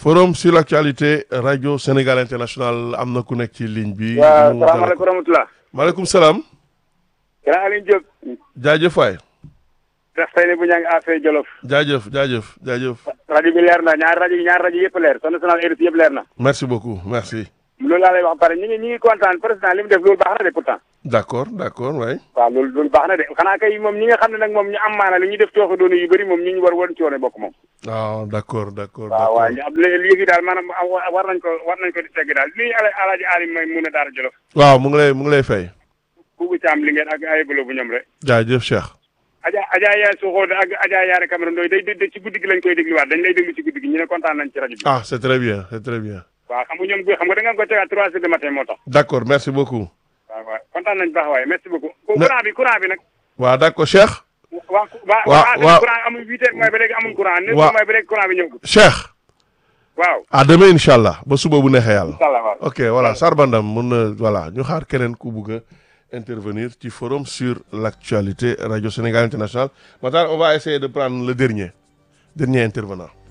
forum sur l'actualité radio Sénégal international am na ku nekk ci ligne bi. waaw mu salaamaaleykum rahmatulah. maaleykum salaam. grand Alioune Diop. jaajëf waay. ndax tey ne bu ñaa ngi affaire Jolof. jaajëf jaajëf jaajëf. rajo bi leer na ñaari rajo yi ñaari rajo yëpp leer son national RFI yëpp leer na. merci beaucoup merci. loolu laa lay wax pare ñu ngi ñu ngi kontaan président li mu def loolu baax na de pourtant. d'accord d'accord waay. waaw loolu loolu baax na de xanaa kay moom ñi nga xam ne nag moom ñu am maana li ñu def tooxi doonu yu bëri moom ñu ñu war woon ci woon bokk moom. waaw d'accord d'accord waaw waaw d'accord. ñu am léegi daal maanaam war nañ ko war nañ ko di tegg daal li ala alaaji alim may mun a daara Jolof. waaw mu ngi lay mu ngi lay fay. kuubu caam li ngeen ak ay bëlo bu ñoom rek. jaajëf Cheikh. Adja Adja Yaay Soxo ak Adja Yaare Cameroun doy day day ci guddi gi lañ koy dégluwaat dañ lay déglu ci guddi gi ñu ne kontaan nañ ci rajo bi. ah c'est très bien c'est très bien. waaw xam nga ñoom xam nga da nga ko tegaat trois heures de matin moo tax. d'accord merci beaucoup. waaw waaw kontaan nañ baax waaye merci beaucoup. Na- courant bi courant bi nag. waaw d'accord Cheikh. waa waa Waaw, waa waaw. courant amul huit heures mooy ba léegi amul courant. neuf Waaw. heures mooy ba léegi courant bi ñëw. Cheikh. waaw. à demain incha allah ba suba bu neexee yàlla. incha allah waaw. ok voilà Sarbandam mun na voilà ñu xaar keneen ku bugg a intervenir ci forum sur l'actualité radio Sénégal international Matar on va essayer de prendre le dernier dernier intervenant